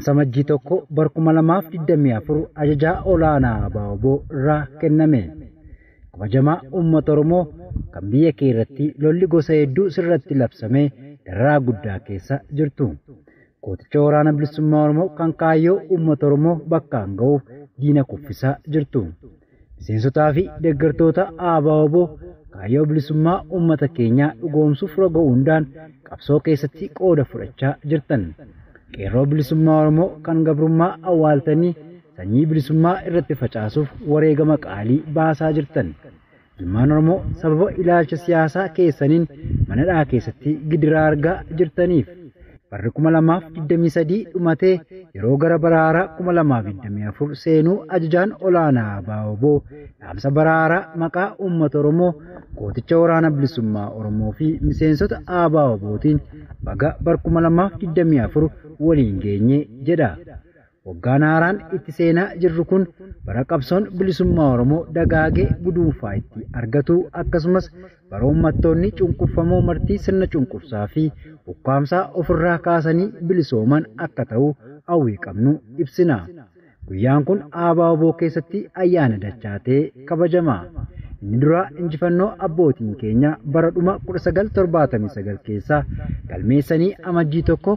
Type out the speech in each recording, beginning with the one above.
dhaamsa majjii tokko bara kuma lamaaf digdamii afur ajajaa olaanaa abaaboo irraa kenname. Kabajamaa uummata Oromoo kan biyya kee irratti lolli gosa hedduu sirratti labsamee dararaa guddaa keessa jirtu. Gooticha waraana bilisummaa Oromoo kan kaayyoo uummata Oromoo bakkaan ga'uuf diina kuffisaa jirtu. Miseensotaa fi deeggartoota ABO kaayyoo bilisummaa uummata keenyaa dhugoomsuuf roga hundaan qabsoo keessatti qooda fudhachaa jirtan. Qeerroo bilisummaa Oromoo kan gabrummaa awwaaltanii sanyii bilisummaa irratti facaasuuf wareegama qaalii baasaa jirtan. Ilmaan Oromoo sababa ilaalcha siyaasaa keessaniin manadhaa keessatti gidiraa argaa jirtaniif barri kuma lamaaf digdamii sadii dhumatee yeroo gara baraaraa kuma lamaaf digdamii afur seenuu ajajaan olaanaa ABO dhaamsa baraaraa maqaa uummata Oromoo gooticha waraana bilisummaa Oromoo fi miseensota ABOtiin baga bara kuma lamaaf digdamii afur waliin geenye jedha. Waggaan haaraan itti seenaa jirru kun bara qabsoon bilisummaa Oromoo dagaagee guduunfaa itti argatu akkasumas bara uummattoonni cunqurfamoo martii sirna cunqursaa fi ukkaamsaa ofirraa kaasanii bilisooman akka ta'u hawwii qabnu ibsina. Guyyaan kun ABO keessatti ayyaana dachaatee kabajama. Inni duraa injifannoo abbootiin keenya bara dhuma 1979 keessaa galmeessanii amajjii tokko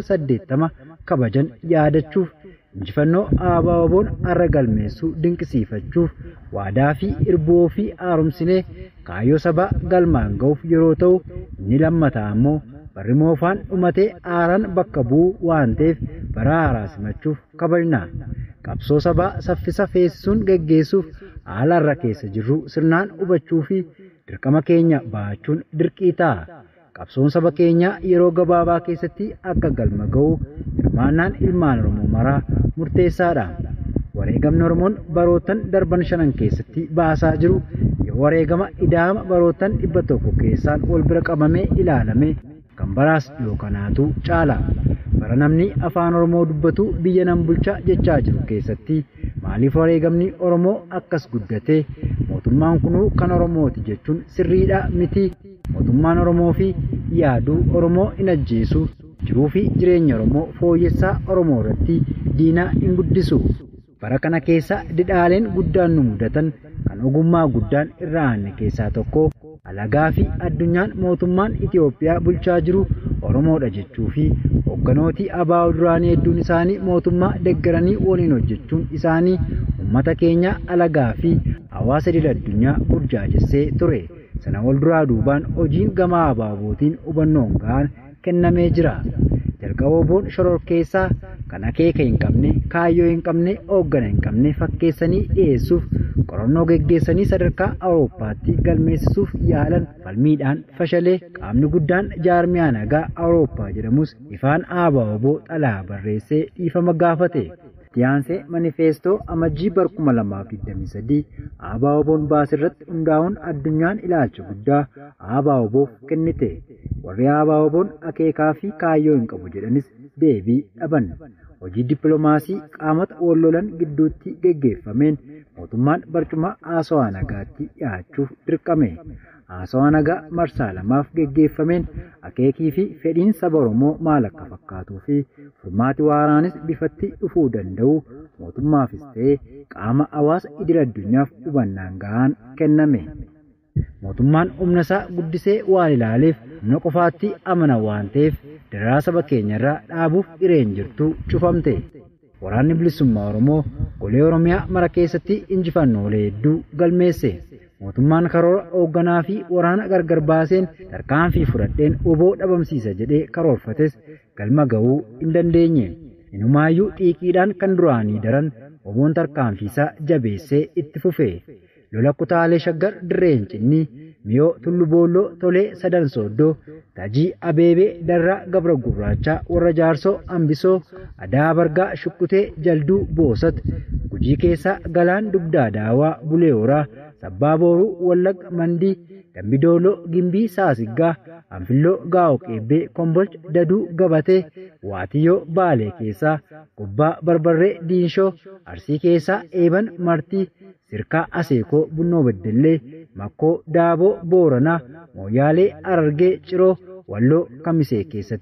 1980 kabajan yaadachuuf injifannoo ABO'n har'a galmeessuu dinqisiifachuuf waadaa fi irboo fi haaromsinee kaayyoo sabaa galmaan ga'uuf yeroo ta'u inni lammataa ammoo barri moofaan dhumatee haaraan bakka bu'u waan ta'eef bara haaraa simachuuf kabajna. Qabsoo sabaa saffisa feesisuun geggeessuuf haala har'a keessa jirru sirnaan hubachuu fi dirqama keenya bahachuun dirqii ta'a. Qabsoon saba keenyaa yeroo gabaabaa keessatti akka galma ga'u hirmaannaan ilmaan Oromoo maraa murteessaadha. Wareegamni Oromoon barootan darban shanan keessatti baasaa jiru yoo wareegama idaama barootan dhibba tokko keessaan wal bira qabamee ilaalame kan baraas dhiyoo kanaatu caala. Bara namni afaan Oromoo dubbatu biyya nan bulchaa jechaa jiru keessatti maaliif wareegamni Oromoo akkas guddate mootummaan kunuu kan Oromooti jechuun sirriidha miti mootummaan Oromoo fi yaaduu Oromoo hin ajjeesu jiruu fi jireenya Oromoo fooyyessaa Oromoo irratti diinaa hin guddisu. Bara kana keessa didhaaleen guddaan nu mudatan kan ogummaa guddaan irra aanne keessaa tokko alagaa fi addunyaan mootummaan Itoophiyaa bulchaa jiru Oromoodha jechuu fi hoogganooti ABO duraanii hedduun isaanii mootummaa deeggaranii waliin hojjechuun isaanii uummata keenya alagaa fi hawaasa idil addunyaa burjaajessee ture. Sana wal duraa duubaan hojiin gama ABO'tiin hubannoon gahaan kennamee jira. Jalqaba ABO'n shororkeessaa kan akeeka hin qabne, kaayyoo hin qabne, hooggana hin qabne fakkeessanii dhiyeessuuf qorannoo geggeessanii sadarkaa Awurooppaatti galmeessisuuf yaalan falmiidhaan fashalee qaamni guddaan jaarmiyaa nagaa Awurooppaa jedhamus ifaan ABO xalaa barreessee dhiifama gaafate. Tiyaansee manifeestoo amajjii bara kuma lamaaf digdamii sadii ABO'n baasirratti hundaa'uun addunyaan ilaalcha guddaa ABO'f kennite. Warri ABO'n akeekaa fi kaayyoo hin qabu jedhanis deebii dhaban. Hojii dippiloomaasii qaamota wal lolan gidduutti geggeeffameen mootummaan barcuma haasawaa nagaatti dhiyaachuuf dirqame. Haasawaa nagaa marsaa lamaaf geggeeffameen akeekii fi fedhiin saba Oromoo maal akka fakkaatuu fi furmaati waaraanis bifatti dhufuu danda'u mootummaafis ta'ee qaama hawaasa idil addunyaaf hubannaan gahaan kenname. Mootummaan humna isaa guddisee waan ilaaleef humna qofaatti amana waan ta'eef dararaa saba keenya irraa dhaabuuf hireen jirtu cufamte. Waraanni bilisummaa Oromoo golee Oromiyaa mara keessatti injifannoolee hedduu galmeesse. Mootummaan karoora hoogganaa fi waraana gargar baaseen tarkaanfii fudhadheen oboo dhabamsiisa jedhee karoorfates galma ga'uu hin dandeenye. Inumaayyuu xiiqiidhaan kan duraanii daran oboon tarkaanfiisaa jabeessee itti fufe. Lola kutaalee shaggar dirreen cinnii miyoo tullu boolloo tolee sadan sooddoo tajii abeebee darraa gabra gurraachaa warra jaarsoo hambisoo adaa bargaa shukkutee jalduu boosat gujii keessaa galaan dugdaa daawaa bulee horaa sabbaa booruu wallagga mandii dambidooloo gimbii saasiggaa anfilloo gaa'o qeebbee kombolcha daduu gabatee waatiyyoo baalee keessaa gubbaa barbarree diinshoo arsii keessaa eeban martii sirkaa aseekoo bunnoo beddellee makkoo daaboo booranaa mooyaalee arargee ciroo walloo kamisee keessatti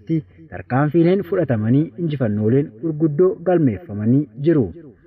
tarkaanfiileen fudhatamanii injifannooleen gurguddoo galmeeffamanii jiru.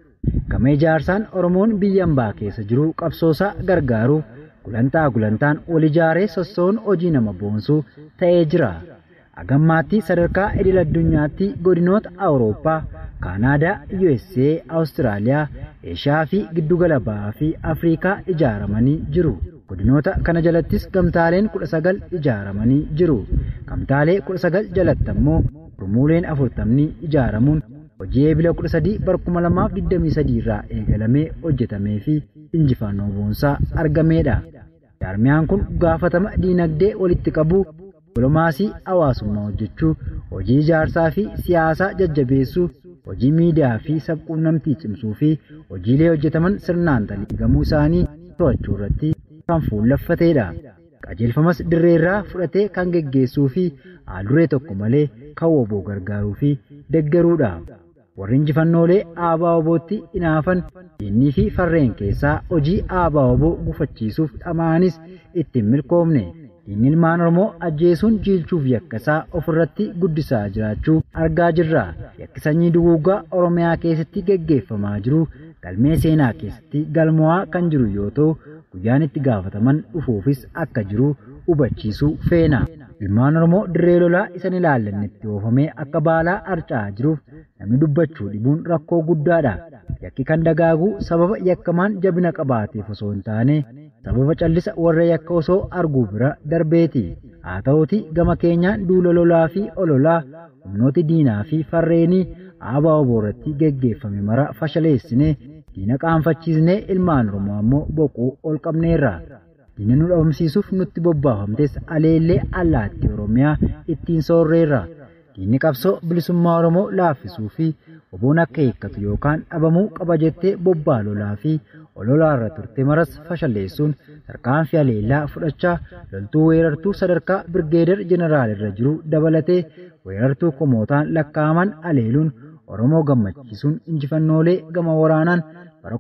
Gama ijaarsaan Oromoon biyya hambaa keessa jiru qabsoosaa gargaaruuf gulantaa gulantaan wal ijaaree sossoon hojii nama boonsuu ta'ee jira. Agammaatti sadarkaa idil addunyaatti godinoota Awurooppaa, Kaanaadaa, USA, Awustiraaliyaa, Eeshiyaa fi giddugala bahaa fi Afriikaa ijaaramanii jiru. Godinoota kana jalattis gamtaaleen kudha sagal ijaaramanii jiru. Gamtaalee kudha sagal jalatti ammoo gurmuuleen afurtamni ijaaramuun hojii eebila kudha sadii barkuma lamaaf digdamii sadii irraa eegalamee hojjetamee fi injifannoo boonsaa argameedha. Jaarmiyaan kun gaafatama diinagdee walitti qabuu dipiloomaasii hawaasummaa hojjechuu, hojii ijaarsaa fi siyaasaa jajjabeessuu, hojii miidiyaa fi sabquunnamtii cimsuu fi hojiilee hojjetaman sirnaan taliigamuu isaanii to'achuu irratti kan fuulleffateedha. Qajeelfamas dirreerraa fudhatee kan geggeessuu fi haalduree tokko malee kan woboo gargaaruu fi deggeruudha. Warri injifannoolee aabaa wobootti inaafan dinnii fi farreen keessaa hojii aabaa woboo gufachiisuuf dhamaanis ittiin milkoomne. Diinni ilmaan Oromoo ajjeesuun jiilchuuf yakkasaa ofirratti guddisaa jiraachuu argaa jirra. Yakki sanyii duguugaa Oromiyaa keessatti geggeeffamaa jiru galmee seenaa keessatti galmaa'aa kan jiru yoo ta'u guyyaan itti gaafataman dhufuufis akka jiru hubachiisuu feena. Ilmaan Oromoo dirree lolaa isan ilaallannetti oofamee akka baalaa harca'aa jiruuf namni dubbachuu dhibuun rakkoo guddaadha. Yakki kan dagaagu sababa yakkamaan jabina qabaateef osoo hin taane sababa callisa warra yakka osoo arguu bira darbeeti. Haa ta'uti gama keenyaan duula lolaa fi ololaa humnooti diinaa fi farreenii aabaa oboo irratti geggeeffame mara fashaleessine diina qaanfachiisnee ilmaan Oromoo ammoo boquu ol qabneerra. Diina nu dhabamsiisuuf nutti bobbaafamtes aleellee allaattii Oromiyaa ittiin soorreerra. Diinni qabsoo bilisummaa Oromoo laaffisuu fi oboon akka hiikkatu yookaan dhabamuu qaba jettee bobbaa lolaa fi ololaa irra turte maras fashaleessuun tarkaanfii aleellaa fudhachaa loltuu weerartuu sadarkaa birgeedar jeneraal irra jiru dabalatee weerartuu kumootaan lakkaa'aman aleeluun Oromoo gammachiisuun injifannoolee gama waraanaan bara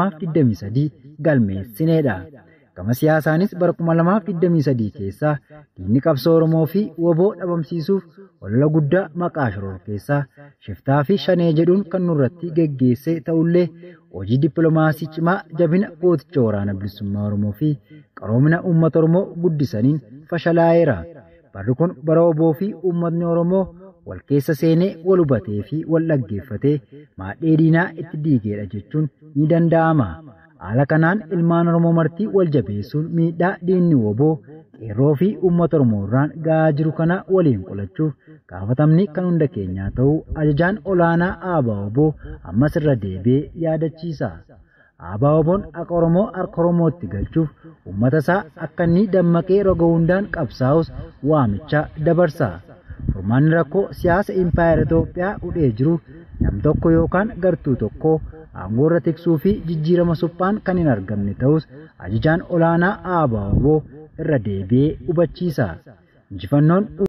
2023 galmeessineedha. Gama siyaasaanis bara 2023 keessaa diinni qabsoo Oromoo fi woboo dhabamsiisuuf olola guddaa maqaa shoror keessaa shiftaa fi shanee jedhuun kan nurratti geggeesse ta'ullee hojii dippiloomaasii cimaa jabina gooticha waraana bilisummaa Oromoo fi qaroomina uummata Oromoo guddisaniin fashalaa'eera. Barri kun bara woboo fi uummatni Oromoo wal keessa seenee wal hubatee fi wal dhaggeeffatee maadhee diinaa itti diigeedha jechuun ni danda'ama. Haala kanaan ilmaan Oromoo martii wal jabeessuun miidhaa diinni woboo qeerroo fi uummata Oromoo irraan gahaa jiru kana waliin qolachuuf gaafatamni kan hunda keenyaa ta'uu ajajaan olaanaa aabaa woboo ammas irra deebi'ee yaadachiisa. Aabaa woboon akka Oromoo harka Oromootti galchuuf uummata isaa akka inni dammaqee roga hundaan qabsaa'us waamicha dabarsa. Furmaanni rakkoo siyaasa impaayera Itoophiyaa hudhee jiru nam tokko yookaan gartuu tokko aangoo irra tiksuu fi jijjiirama suphaan kan hin argamne ta'us ajajaan olaanaa aabaa woboo irra deebi'ee hubachiisa. Injifannoon